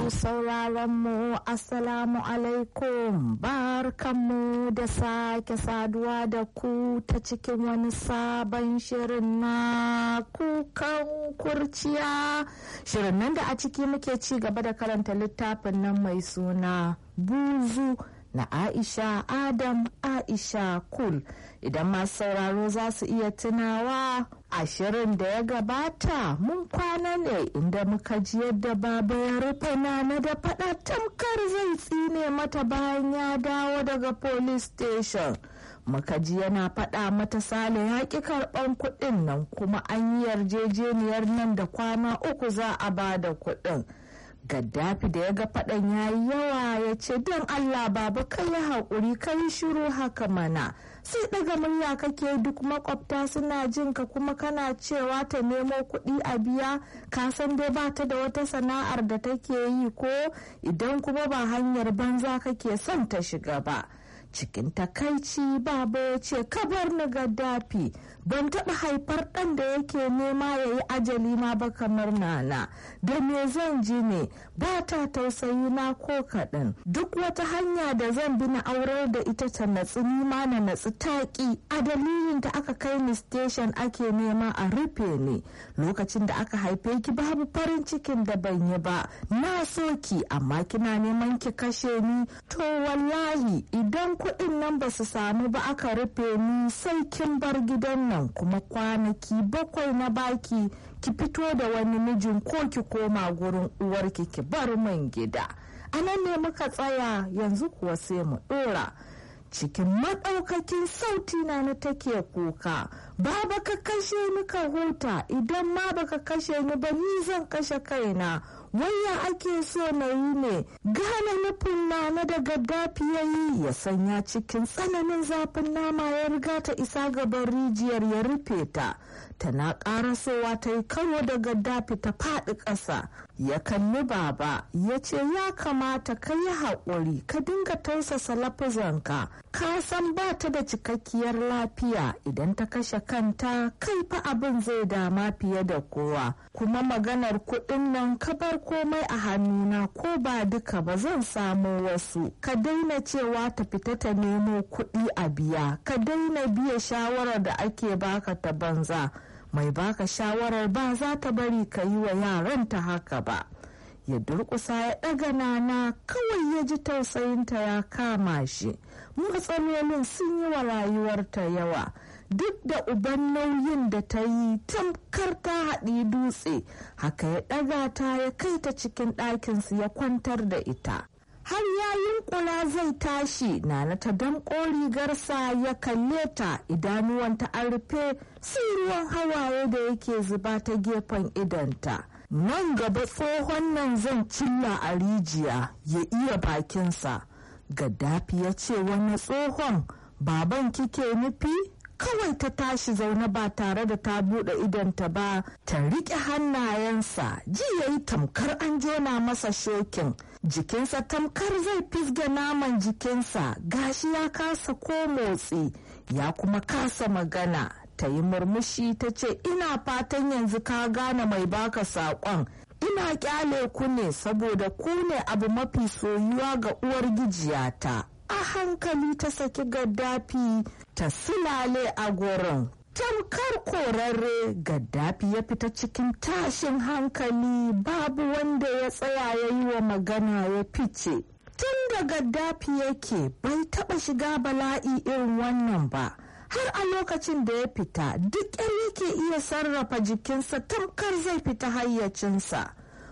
Masu sauraron mu Assalamu alaikum barkanmu da sake saduwa da ku ta cikin wani sabon shirin na kukan kurciya. Shirin nan da a ciki muke ci gaba da karanta littafin nan mai suna buzu na Aisha Adam Aisha Kul. Idan masu sauraro za su iya tunawa ashirin da ya gabata mun kwana ne inda muka ji yadda baba ya rufe nana da faɗa tamkar zai tsine mata bayan ya dawo daga police station. muka ji yana faɗa mata sale ya ƙi karɓan kuɗin nan kuma an yi yarjejeniyar nan da kwana uku za a ba da kuɗin. gaddafi da ya ga faɗan ya yi yawa ya ce don allah baba kai ya haƙuri kai shiru haka mana sai daga murya kake duk makwabta suna jin ka kuma kana cewa ta nemo kuɗi a biya ka san dai ba ta da wata sana'ar da take yi ko idan kuma ba hanyar banza kake son ta shiga ba cikin takaici baba ya ce kabar ni gaddafi ban taɓa haifar ɗan da yake nema ya yi ajali na ba kamar nana da me zan ji ne ba ta tausayi na ko kaɗan duk wata hanya da zan bi na aurar da ita ta natsi nima na natsi taƙi a dalilin da aka kai ni station ake nema a rufe ni lokacin da aka haife ki babu farin cikin da ban yi ba na so ki amma kina neman ki kashe ni to wallahi idan kuɗin nan ba su samu ba aka rufe ni sai kin bar gidan nan kuma kwanaki bakwai na baki ki fito da wani mijin ko ki koma gurin uwarki ki bar min gida a nan ne muka tsaya yanzu kuwa sai mu ɗora cikin maɗaukakin sauti na na take kuka ba baka kashe ni ka huta idan ma baka kashe ni ba ni zan kashe kaina waya ake so na yi ne gane nufin nana da gaddafi ya yi ya sanya cikin tsananin zafin nama ya riga ta isa gaban rijiyar ya rufe ta tana karasowa ta yi karo da gaddafi ta faɗi ƙasa ya kalli baba ya ce ya kamata ka yi haƙuri ka dinga tausasa lafizanka ka san ba ta da cikakkiyar lafiya idan ta kashe kanta kai fa abin zai dama fiye da kowa kuma maganar kuɗin nan ka bar komai a hannuna ko ba duka ba zan samo wasu ka daina cewa ta fita ta nemo kuɗi a biya ka daina biya shawarar da ake baka ta banza mai baka shawarar ba za ta bari ka yi wa yaranta haka ba ya durƙusa ya ɗaga nana kawai ya ji tausayinta ya kama shi matsalolin sun yi wa rayuwarta yawa duk da uban nauyin da ta yi tamkar ta haɗi dutse haka ya ɗaga ta ya kai ta cikin ɗakinsu ya kwantar da ita har yayin kula zai tashi nana ta damƙo rigarsa ya kalle ta idanuwanta an rufe sai ruwan hawaye da yake zuba ta gefen idanta nan gaba tsohon nan zan cilla a rijiya ya iya bakinsa gaddafi ya ce wani tsohon baban kike nufi kawai ta tashi zaune ba tare da ta buɗe idanta ba ta riƙe hannayensa ji ya yi tamkar an jona masa shokin jikinsa tamkar zai fisge naman jikinsa gashi ya kasa ko motsi ya kuma kasa magana ta yi murmushi ta ce ina fatan yanzu ka gane mai baka saƙon ina kyale ku ne saboda ku ne abu mafi soyuwa ga uwar gijiyata a hankali ta saki gaddafi ta silale a gurin tamkar korarre gaddafi ya fita cikin tashin hankali babu wanda ya tsaya ya yi wa magana ya fice tun da gaddafi yake bai taba shiga bala'i irin wannan ba har a lokacin da ya fita duk yake iya sarrafa jikinsa tamkar zai fita hayyacinsa